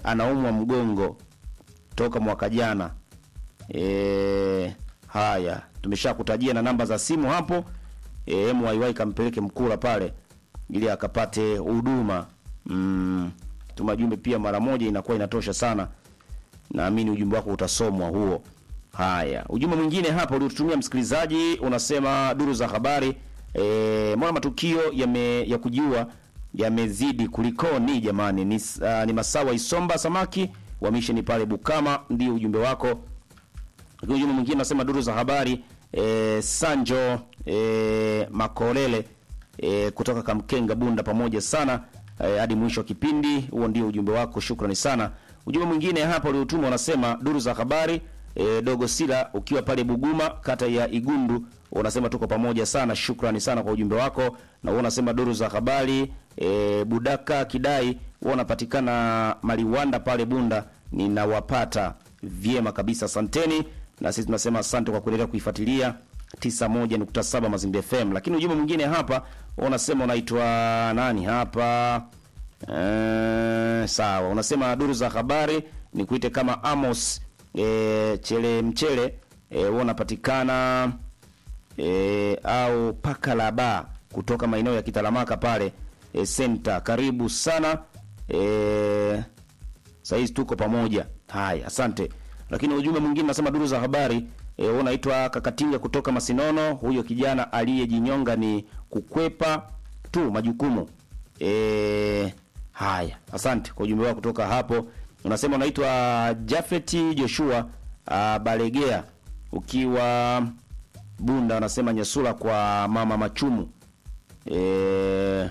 anaumwa mgongo toka mwaka jana. E, haya tumeshakutajia na namba za simu hapo. E, MYY kampeleke Mkula pale ili akapate huduma. Mm, tuma jumbe pia mara moja inakuwa inatosha sana. Naamini ujumbe wako utasomwa huo. Haya, ujumbe mwingine hapa uliotumia msikilizaji unasema duru za habari e, mbona matukio yame, ya kujiua yamezidi kulikoni jamani? Ni, uh, ni Masawa Isomba samaki wa misheni pale Bukama, ndio ujumbe wako. Lakini ujumbe mwingine unasema duru za habari e, Sanjo e, Makolele e, kutoka Kamkenga Bunda, pamoja sana e, hadi mwisho wa kipindi. Huo ndio ujumbe wako, shukrani sana. Ujumbe mwingine hapa uliotumwa unasema duru za habari e, Dogo Sila ukiwa pale Buguma kata ya Igundu unasema tuko pamoja sana, shukrani sana kwa ujumbe wako. Na wewe unasema duru za habari e, Budaka Kidai wewe unapatikana Maliwanda pale Bunda, ninawapata vyema kabisa, asanteni. Na sisi tunasema asante kwa kuendelea kuifuatilia 91.7 Mazimbi FM. Lakini ujumbe mwingine hapa unasema unaitwa nani hapa? Eh, sawa, unasema duru za habari ni kuite kama Amos e, chele mchele e, wewe unapatikana e, au pakalaba kutoka maeneo ya Kitalamaka pale e, center. Karibu sana e, saizi tuko pamoja. Haya, asante. Lakini ujumbe mwingine nasema duru za habari e, wewe unaitwa Kakatinga kutoka Masinono. Huyo kijana aliyejinyonga ni kukwepa tu majukumu e, haya, asante kwa ujumbe wako kutoka hapo. Unasema unaitwa Jafeti Joshua uh, Balegea ukiwa Bunda, unasema Nyasula kwa mama Machumu e,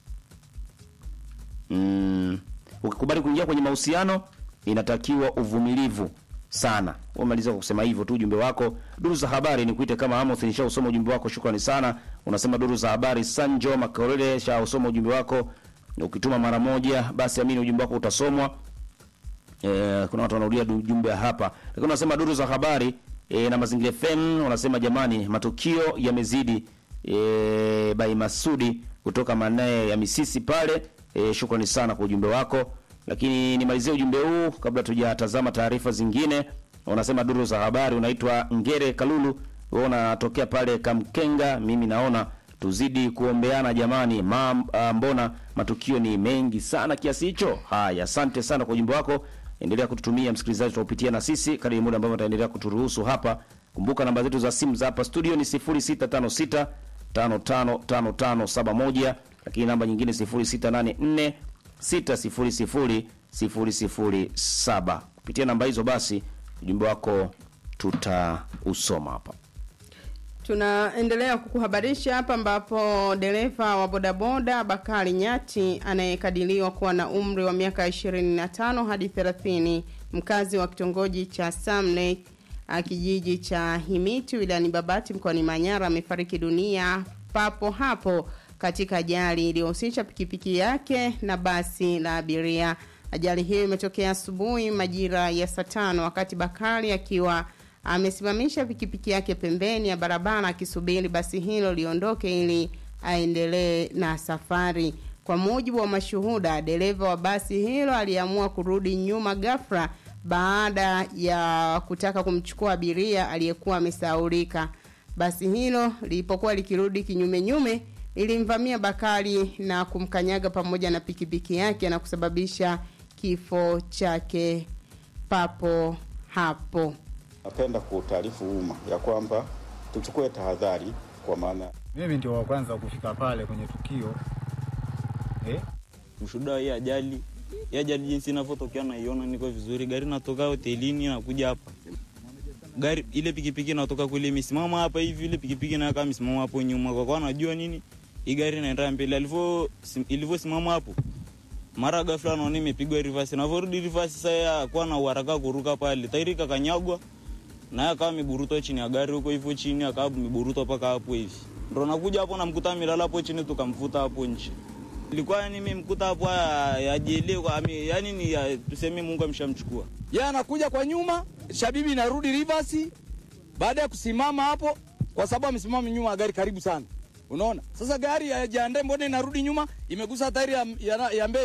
mm, ukikubali kuingia kwenye mahusiano inatakiwa uvumilivu sana. Umaliza kwa kusema hivyo tu ujumbe wako. Duru za habari ni kuite kama Amos, nishausoma ujumbe wako, shukrani sana. Unasema duru za habari Sanjo Makorele, shausoma ujumbe wako. Ukituma mara moja, basi amini ujumbe wako utasomwa. E, kuna watu wanarudia ujumbe hapa, lakini unasema duru za habari e, na Mazingira FM unasema jamani, matukio yamezidi. E, Bai Masudi kutoka maeneo ya Misisi pale. E, shukrani sana kwa ujumbe wako, lakini nimalizie ujumbe huu kabla tujatazama taarifa zingine. Unasema duru za habari, unaitwa Ngere Kalulu, wewe unatokea pale Kamkenga. Mimi naona tuzidi kuombeana jamani, ma, a, mbona matukio ni mengi sana kiasi hicho. Haya, asante sana kwa ujumbe wako. Endelea kututumia msikilizaji, tutaupitia na sisi kadri muda ambao utaendelea kuturuhusu hapa. Kumbuka namba zetu za simu za hapa studio ni 0656 555571 lakini namba nyingine 0684 600 007. Kupitia namba hizo basi ujumbe wako tutausoma hapa. Tunaendelea kukuhabarisha hapa ambapo dereva wa bodaboda Bakari Nyati anayekadiriwa kuwa na umri wa miaka 25 hadi 30 mkazi wa kitongoji cha Samlek kijiji cha Himiti wilayani Babati mkoani Manyara amefariki dunia papo hapo katika ajali iliyohusisha pikipiki yake na basi la abiria. Ajali hiyo imetokea asubuhi majira ya saa tano wakati Bakari akiwa amesimamisha pikipiki yake pembeni ya barabara akisubiri basi hilo liondoke ili aendelee na safari. Kwa mujibu wa mashuhuda, dereva wa basi hilo aliamua kurudi nyuma ghafla baada ya kutaka kumchukua abiria aliyekuwa amesaulika. Basi hilo lilipokuwa likirudi kinyume nyume lilimvamia Bakari na kumkanyaga pamoja na pikipiki yake na kusababisha kifo chake papo hapo. Napenda kuutaarifu umma ya kwamba tuchukue tahadhari, kwa maana mimi ndio wa kwanza kufika pale kwenye tukio eh? Mshuhuda hii ajali hii ajali jinsi inavyotokea naiona niko vizuri. Gari natoka hotelini nakuja hapa, gari ile pikipiki natoka kule imesimama hapa hivi, ile pikipiki nayo kama imesimama hapo nyuma, kwa kuwa najua nini hii gari inaenda mbele. Alivyo ilivyosimama hapo, mara ghafla naona imepigwa reverse, navyorudi reverse sasa, kwa na uharaka kuruka pale, tairi kakanyagwa naye akawa ameburutwa chini ya gari huko hivyo chini, akawa ameburutwa mpaka hapo hivi, ndo nakuja hapo namkuta amelala hapo chini, tukamfuta hapo nje. Ilikuwa nimemkuta hapo ajielewa, yani ni ya, tuseme Mungu ameshamchukua yeye. Anakuja kwa nyuma, shabibi inarudi reverse baada ya kusimama hapo, kwa sababu amesimama nyuma ya gari karibu sana. Unaona sasa gari ya jande, mbona inarudi nyuma, imegusa tairi ya, ya, ya mbele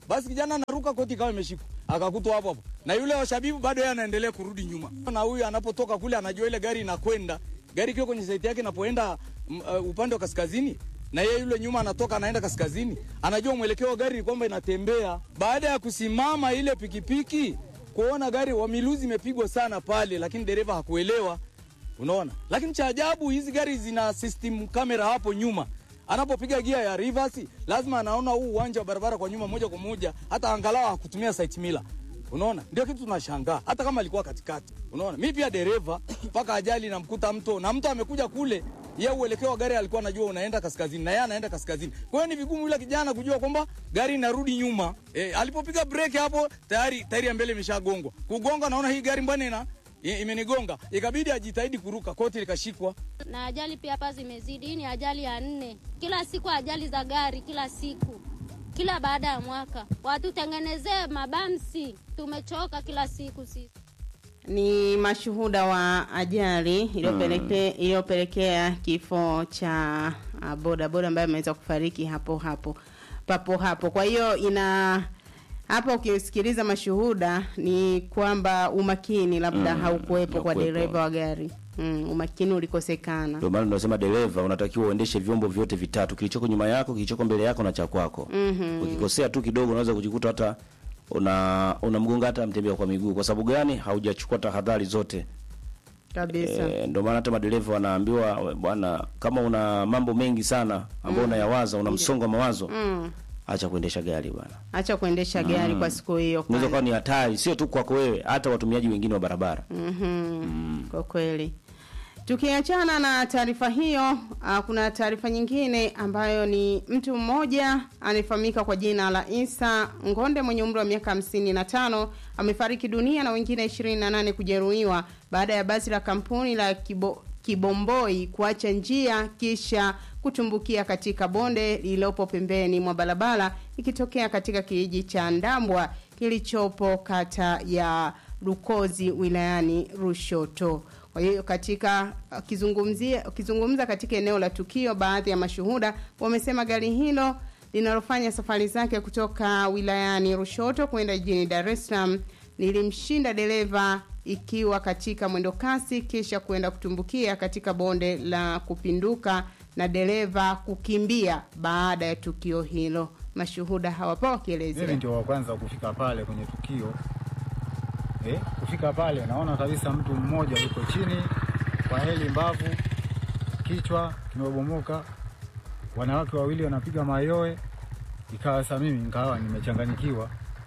basi kijana anaruka, koti ikawa imeshikwa, akakutwa hapo hapo, na yule wa Shabibu bado yeye anaendelea kurudi nyuma, na huyu anapotoka kule anajua ile gari inakwenda, gari ikiwa kwenye saiti yake inapoenda mm, uh, upande wa kaskazini na yeye yule nyuma anatoka anaenda kaskazini, anajua mwelekeo wa gari ni kwamba inatembea. Baada ya kusimama ile pikipiki kuona gari wamiluzi imepigwa sana pale, lakini dereva hakuelewa, unaona. Lakini cha ajabu hizi gari zina system kamera hapo nyuma, anapopiga gia ya reverse lazima anaona huu uwanja wa barabara kwa nyuma moja kwa moja, hata angalau hakutumia sight mila. Unaona, ndio kitu tunashangaa, hata kama alikuwa katikati. Unaona, mi pia dereva mpaka ajali namkuta mto na mto amekuja kule yeye uelekeo wa gari alikuwa anajua unaenda kaskazini na yeye anaenda kaskazini. Kwa hiyo ni vigumu yule kijana kujua kwamba gari inarudi nyuma. E, alipopiga breki hapo tayari tairi ya mbele imeshagongwa. Kugonga naona hii gari mbona ina i- imenigonga. Ikabidi ajitahidi kuruka, koti likashikwa. na ajali pia hapa zimezidi. Hii ni ajali ya nne, kila siku ajali za gari, kila siku, kila baada ya mwaka. Watutengenezee mabamsi, tumechoka kila siku sisi. ni mashuhuda wa ajali iliyopeleke- iliyopelekea kifo cha uh, boda boda ambaye ameweza kufariki hapo hapo papo hapo. Kwa hiyo ina hapa ukisikiliza mashuhuda ni kwamba umakini labda Mm, haukuwepo kwa haukuwepo. dereva wa gari mm, umakini ulikosekana. Ndio maana tunasema dereva unatakiwa uendeshe vyombo vyote vitatu, kilichoko nyuma yako, kilichoko mbele yako na cha kwako. Mhm. Ukikosea tu kidogo, unaweza kujikuta hata una unamgonga hata mtembea kwa miguu. Kwa sababu gani? Haujachukua tahadhari zote. Kabisa. E, ndio maana hata madereva wanaambiwa "We, bwana, kama una mambo mengi sana ambayo unayawaza, una msongo wa mawazo, Mm. acha kuendesha gari bwana. Acha kuendesha gari kwa siku hiyo. Unaweza kwanza. kuwa ni hatari, sio tu kwako wewe, hata watumiaji wengine wa barabara. Mhm. Kwa kweli. Tukiachana na taarifa hiyo, uh, kuna taarifa nyingine ambayo ni mtu mmoja anayefahamika kwa jina la Isa Ngonde mwenye umri wa miaka hamsini na tano amefariki dunia na wengine 28 kujeruhiwa baada ya basi la kampuni la Kibo, Kibomboi kuacha njia kisha kutumbukia katika bonde lililopo pembeni mwa barabara ikitokea katika kijiji cha Ndambwa kilichopo kata ya Lukozi wilayani Rushoto. Kwa hiyo katika akizungumzia akizungumza katika eneo la tukio, baadhi ya mashuhuda wamesema gari hilo linalofanya safari zake kutoka wilayani Rushoto kwenda jijini Dar es Salaam lilimshinda dereva ikiwa katika mwendo kasi kisha kwenda kutumbukia katika bonde la kupinduka na dereva kukimbia baada ya tukio hilo. Mashuhuda hawapo Mimi wakielezea. ndio wa kwanza kufika pale kwenye tukio eh, kufika pale naona kabisa mtu mmoja yuko chini kwa heli mbavu, kichwa kimebomoka, wanawake wawili wanapiga mayowe. Ikawa sasa mimi nikawa nimechanganyikiwa,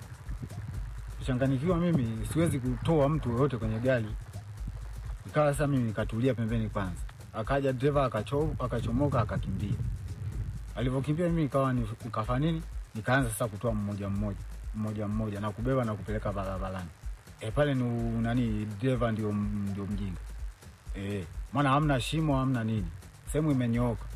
kuchanganyikiwa mimi siwezi kutoa mtu yoyote kwenye gari. Ikawa sasa mimi nikatulia pembeni kwanza, akaja dereva akacho, akachomoka akakimbia. Alivyokimbia mimi nikawa ni- nikafanya nini, nikaanza sasa kutoa mmoja mmoja mmoja mmoja na kubeba na kupeleka barabarani. E, pale ni u- nani, dereva ndio, ndio mjinga e, maana hamna shimo hamna nini, sehemu imenyooka.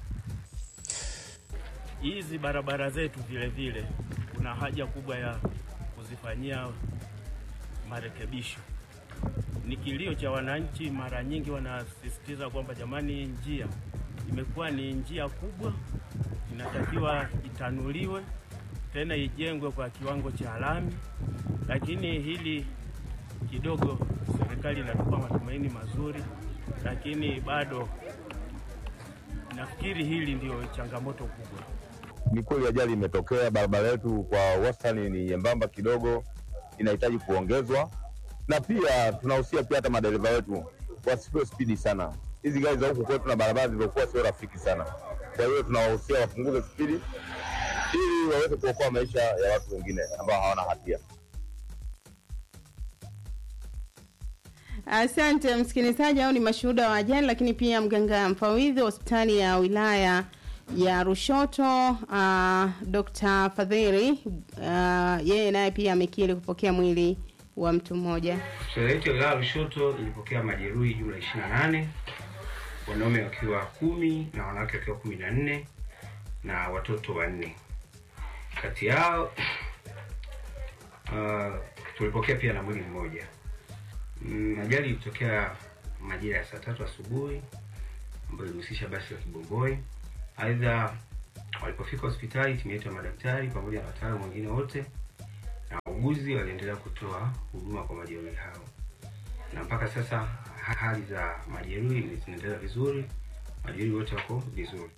hizi barabara zetu vile vile kuna haja kubwa ya kuzifanyia marekebisho. Ni kilio cha wananchi, mara nyingi wanasisitiza kwamba jamani, hii njia imekuwa ni njia kubwa, inatakiwa itanuliwe tena ijengwe kwa kiwango cha lami, lakini hili kidogo serikali inatupa matumaini mazuri, lakini bado nafikiri hili ndio changamoto kubwa. Ni kweli ajali imetokea, barabara yetu kwa wastani ni nyembamba kidogo, inahitaji kuongezwa, na pia tunahusia pia hata madereva wetu wasipewe spidi sana. Hizi gari za huku kwetu na barabara zilizokuwa sio rafiki sana, kwa hiyo tunawahusia wapunguze spidi ili waweze kuokoa maisha ya watu wengine ambao hawana hatia. Asante msikilizaji, au ni mashuhuda wa ajali, lakini pia mganga mfawidhi wa hospitali ya wilaya ya Rushoto uh, Dr. Fadhili uh, yeye naye pia amekiri kupokea mwili wa mtu mmoja. Hospitali yetu ya wilaya ya Lushoto ilipokea majeruhi jumla 28 wanaume wakiwa kumi na wanawake wakiwa kumi na nne na watoto wanne. Kati yao uh, tulipokea pia na mwili mmoja. Mm, Ajali ilitokea majira ya saa tatu asubuhi ambayo ilihusisha basi la Kibomboi. Aidha, walipofika hospitali, timu yetu ya madaktari pamoja na wataalamu wengine wote wauguzi waliendelea kutoa huduma kwa majeruhi hao, na mpaka sasa ha- hali za majeruhi zinaendelea vizuri, majeruhi wote wako vizuri.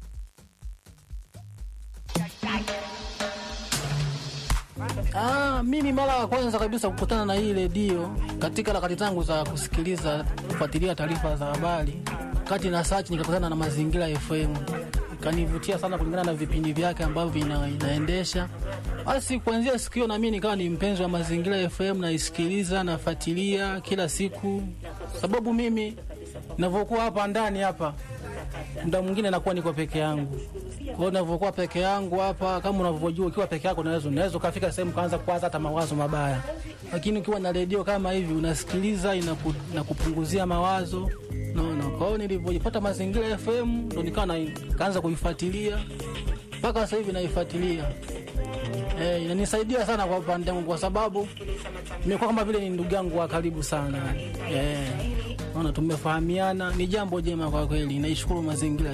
Ah, mimi mara ya kwanza kabisa kukutana na hii redio katika harakati zangu za kusikiliza kufuatilia taarifa za habari, kati na search nikakutana na Mazingira FM, ikanivutia sana kulingana na vipindi vyake ambavyo ina, inaendesha. Basi kuanzia siku hiyo na mimi nikawa ni mpenzi wa Mazingira FM, naisikiliza nafuatilia kila siku, sababu mimi ninavyokuwa hapa ndani hapa muda mwingine nakuwa niko peke yangu. Kwa hiyo ninavyokuwa peke yangu hapa, kama unavyojua, ukiwa peke yako unaweza unaweza ukafika sehemu kaanza kuwaza hata mawazo mabaya, lakini ukiwa na redio kama hivi unasikiliza, inaku, inakupunguzia mawazo naona. Kwa hiyo nilivyojipata Mazingira FM ndo nikawa na kaanza kuifuatilia mpaka sasa hivi naifuatilia. Eh, inanisaidia sana kwa upande wangu kwa sababu nimekuwa kama vile ni ndugu yangu wa karibu sana. Eh, naona tumefahamiana, ni jambo jema kwa kweli. Naishukuru mazingira